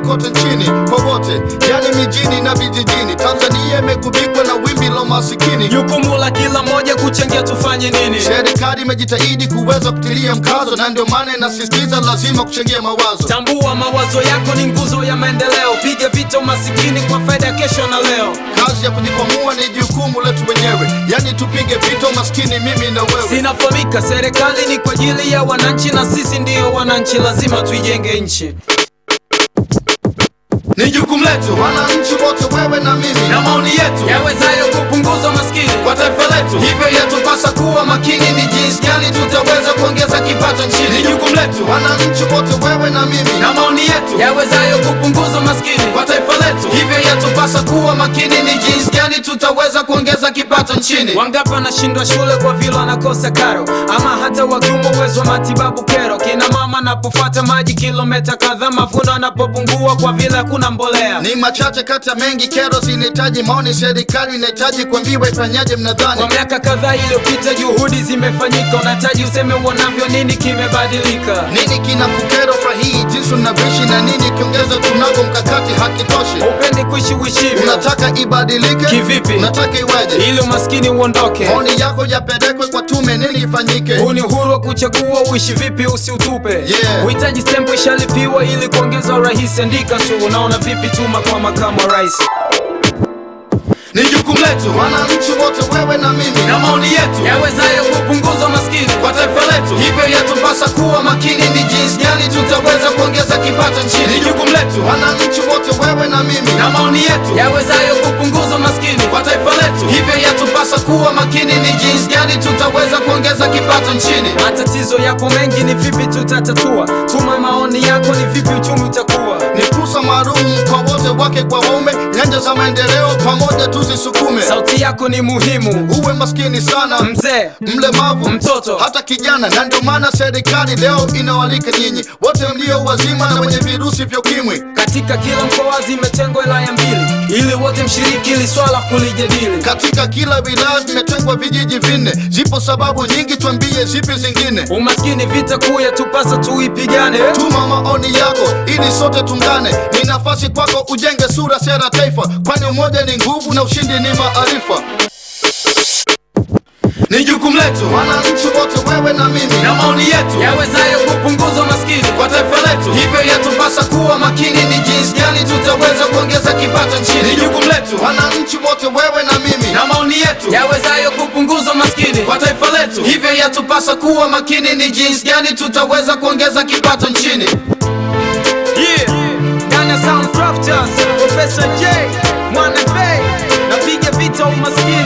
kote nchini kwa wote, yani mijini na vijijini. Tanzania imegubikwa na wimbi la masikini. Jukumu la kila mmoja kuchangia tufanye nini? Serikali imejitahidi kuweza kutilia mkazo, na ndio maana inasisitiza lazima kuchangia mawazo. Tambua mawazo yako ni nguzo ya maendeleo. Piga vita umasikini kwa faida ya kesho na leo. Kazi ya kujikwamua ni jukumu letu wenyewe, yani tupige vita umaskini, mimi na wewe. Sinafahamika, serikali ni kwa ajili ya wananchi na sisi ndiyo wananchi, lazima tuijenge nchi. Ni jukumu letu wananchi wote, wewe na mimi, na maoni yetu Yawezayo kupunguza umaskini kwa taifa letu. Hivyo yatupasa kuwa makini, ni jinsi gani tutaweza kuongeza kipato nchini. Ni jukumu letu wananchi wote, wewe na mimi, na maoni yetu yawezayo kupunguza umaskini. kwa taifa letu. Hivyo yatupasa kuwa makini, ni jinsi gani tutaweza kuongeza kipato nchini. Wangapi wanashindwa shule kwa vile wanakosa karo, ama hata wakiume uwezo wa matibabu kero. Kina mama napofuata maji kilomita kadhaa, mavuno yanapopungua kwa vile hakuna mbolea. Ni machache kati ya mengi, kero zinahitaji maoni. Serikali inahitaji kuambiwa ifanyaje, mnadhani? Kwa miaka kadhaa iliyopita juhudi zimefanyika, unahitaji useme uonavyo, nini kimebadilika? Nini kina kukero fahii jinsi unavyoishi na nini kiongeza tunago mkakati hakitoshi? Upendi kuishi uishivyo Unataka ibadilike Kivipi? Unataka iweje? ili umaskini uondoke. Maoni yako yapelekwe kwa tume, nini ifanyike? Huu ni uhuru wa kuchagua uishi vipi, usiutupe. Yeah. Uhitaji stempu ishalipiwa ili kuongeza urahisi. Andika tu, unaona vipi? Tuma kwa makamu wa rais. Ni jukumu letu wananchi wote, wewe na mimi, na maoni yetu Yawezayo kupunguza umaskini kwa taifa letu. Hivyo yatupasa kuwa makini, ni jinsi gani tutaweza kuongeza kipato nchini. Ni jukumu letu wananchi wote, wewe na mimi, na maoni yetu yawezayo kupunguza umaskini. kwa taifa letu. Hivyo yatupasa kuwa makini, ni jinsi gani tutaweza kuongeza kipato nchini. Matatizo yako mengi, ni vipi tutatatua? Tuma maoni yako, ni vipi uchumi utakuwa? Ni fursa maalum kwa wote, wake kwa waume, nyanja za maendeleo pamoja tuzisukume. Sauti yako ni muhimu, Uwe maskini sana, mzee mlemavu, Mtoto. hata kijana, na ndio maana serikali leo inawalika nyinyi wote mlio wazima na wenye virusi vya ukimwi. katika kila mkoa zimetengwa wilaya mbili, ili wote mshiriki ili swala kulijadili. Katika kila wilaya vimetengwa vijiji vinne. Zipo sababu nyingi, twambie zipi zingine. Umaskini vita kuu yatupasa tuipigane. Tuma maoni yako ili sote tungane. Ni nafasi kwako ujenge sura, sera, taifa, kwani umoja ni nguvu na ushindi ni maarifa. Ni jukumu letu wananchi wote, wewe na mimi, na maoni yetu Yawezayo kupunguza umaskini. kwa taifa letu. Hivyo yatupasa kuwa makini, ni jinsi gani tutaweza kuongeza kipato nchini. Ni jukumu letu wananchi wote, wewe na mimi, na maoni yetu Yawezayo kupunguza umaskini. kwa taifa letu. Hivyo yatupasa kuwa makini, ni jinsi gani tutaweza kuongeza kipato nchini. Yeah. Dana Sound Crafters, Professor J, Mwana Bay, napiga vita umaskini.